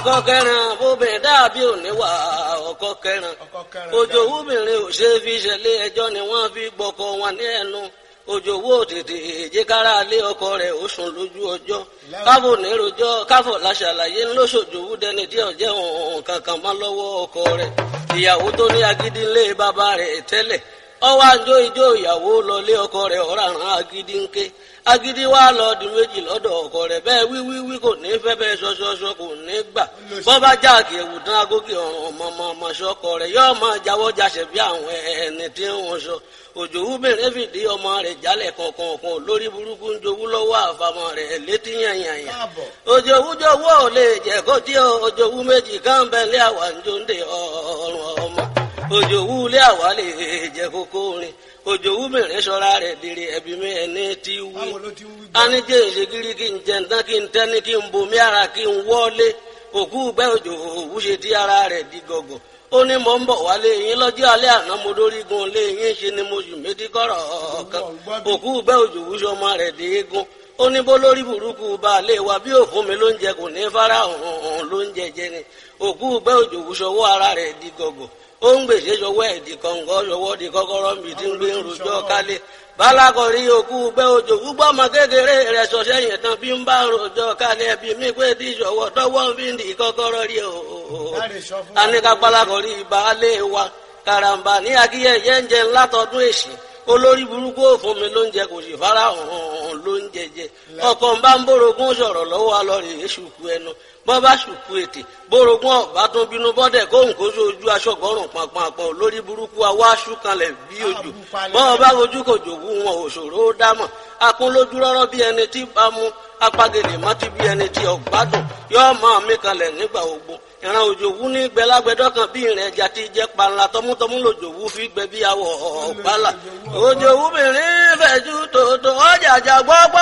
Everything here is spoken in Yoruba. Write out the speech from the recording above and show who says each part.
Speaker 1: ọkọ kẹrin obìnrin dàbí òníwà ọkọ kẹrin òjò wúbìnrin ò ṣe fi ṣẹlẹ̀ ẹjọ́ ni wọ́n fi gbọ́kọ wọn ní ẹnu òjò wó tètè èjìkára lé ọkọ rẹ̀ ó sùn lójú ọjọ́ káfò nírojọ́ káfò láṣàlàyé ńlọṣọjò wúdẹni tí ọjẹ òun kankan mọ́ lọ́wọ́ ọkọ rẹ̀ ìyàwó tó ní agídí ńlé bàbá rẹ̀ tẹ́lẹ̀ ọwọ́ àjọ ìjọ ìyàwó lọlé ọkọ rẹ̀ ọ̀ràn agídí ńké agídí wa lọ di méjì lọ́dọ̀ ọkọ rẹ̀ bẹ́ẹ̀ wíwíwí kò ní fẹ́ bẹ́ẹ̀ ṣọṣọṣọ kò ní gbà bọ́bá jáàkì ẹ̀wù tán agókè ọ̀ràn ọmọọmọ ṣọkọ rẹ̀ yóò máa jáwọ́ jáṣẹ̀ bí àwọn ẹni tí wọ́n sọ òjò wúbẹ̀rẹ̀ fìdí ọmọ rẹ̀ jálẹ̀ kọ̀ọ̀kan lórí burúkú ń jowú lọ́wọ́ àfàmọ́ rẹ̀ létí yànyànyà òjò wújọwọ́ ò lè jẹ́ kó tí òjò wú méjì káńbẹ́lẹ́ àwà ń jóńdè ọ̀rùn ọmọ òjò wú lé àwà lè jẹ́ kókó rin òjò wú mìíràn sọ́ra rẹ̀ dèrè ẹ̀bí mi ẹni tí wí anijẹ́ ìṣègìrì kí n jẹ ntán kí n tẹ́ni kí n bomi ara kí n wọ́lé òkú gbẹ́ òjò òwú ṣe tí ara rẹ̀ di gọ̀gọ̀ ó ní mò ń bọ̀ wálé yín lọ́jọ́ alẹ́ àná mo dórí gun lé yín ṣe ni mo sì méjì kọ́rọ̀ kan òkú gbẹ́ òjò wúṣọ ọmọ rẹ̀ dé eégún ó ní bó lórí burúkú baálé wa bí òfun mi ló ń jẹ kò ní fara hàn ló ń jẹjẹ ni òkú gbẹ́ òjò wúṣọ ọwọ́ ara rẹ̀ di gọ̀gọ̀ ó ń gbèsè sọwọ́ ẹ̀ di kọ̀ǹgọ́ sọwọ́ di kọ́kọ́rọ́ mi tí ń gbé ń rojọ́ kálé balakọ̀rí òkú gbẹ́ òjò gbúgbọ́ ọmọ kékeré rẹ̀ sọ sẹ́yìn tán bí ń bá rojọ́ kálé bí mi pé tí sọwọ́ tọwọ́ fi ń di kọ́kọ́rọ́ rí o. aníkà balakọ̀rí baálé wa karamba ní akíyẹ̀yẹ́ ń jẹ ńlá tọdún èsì olórí burúkú òfun mi ló ń jẹ kò sì fara hàn ló ń jẹjẹ ọkọ ń bá ń bórogún sọ̀rọ̀ lọ́wọ́ alọrẹ èṣùkú ẹnu bọ́ bá ṣùkú ètè bórogún ọ̀bá tó bínú bọ́dẹ̀ kó nǹkó sójú aṣọ́gbọ́rùn pàpàpọ̀ lórí burúkú awá ṣúkanlẹ̀ bí ojú bọ́ bá ojú kò jòwú wọn òṣòro ó dámọ̀ akún lójú rọ́rọ́ bí ẹni tí bá mú apagèlè mọ́tí bí ẹni tí ọ̀gbádùn yóò máa mí kanlẹ̀ nígbà ogbó ìran òjòwú ní gbẹlágbẹdọ kan bí ìrìn ẹja ti jẹ panla tọmútọmú lòjòwú fi gbẹ bí awọ ọgbàlà òjòwú mìíràn fẹjú tòótọ́ ọjàjà gbọgbọ